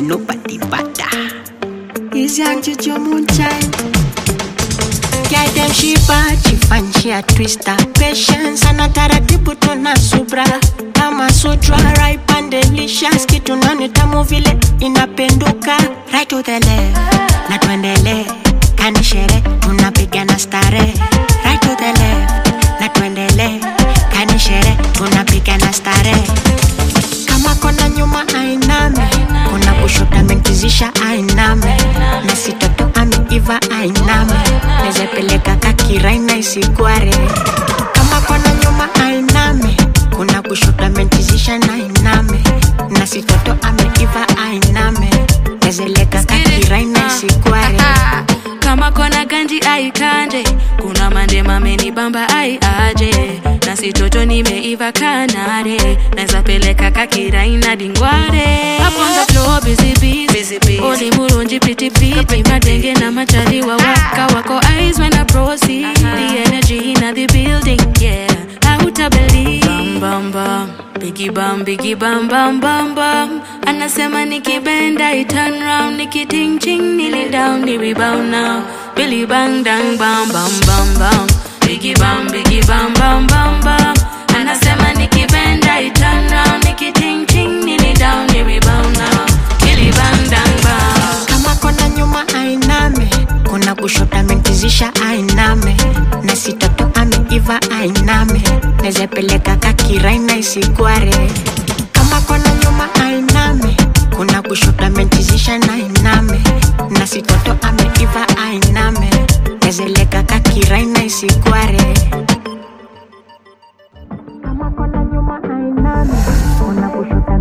nobody better. Is young to your moonshine. Girl them she bad, she fine, she a twister. Patience ana taratibu tuna subra. Kama sutra, ripe and delicious. Kitu nani tamu vile inapenduka. Right to the left, na tuendele. Kanishere, tunapigana stare. Right to the left, na tuendele. Kanishere, tunapigana stare. Kama kona nyuma ainame, kuna kushoto amenkizisha ainame, na sitoto ameiva ainame, nezepeleka kakiraina isigware. Kama kona nyuma ainame, kuna kushoto amenkizisha na ainame, na sitoto ameiva ainame, nezeleka kakiraina isigware. kama kona ganji aikanje kuna mande mameni bamba ai aje na sitoto nimeiva kanare naweza peleka kakiraina dingware Up on the floor busy busy oli murunji piti piti madenge na machaliwa waka wako eyes when I proceed the energy in the building yeah hauta believe bam bam bam Biggie bam, biggie bam bam bam bam Anasema nikibenda I turn round Nikiting ching nili down ni rebound now Billy bang dang bam bam bam bam Biggie bam, biggie bam bam bam bam Anasema nikibenda I turn round Nikiting ching nili down ni rebound now Billy bang dang bam kama kona nyuma ainame kuna kushoto amenkizisha ainame na sitoto ameiva ainame nezepeleka kakiraina isigware kama kona nyuma ainame kuna kushoto amenkizisha na ainame na sitoto ameiva ainame nezeleka kakiraina isigware kama kona nyuma ainame kuna kushoto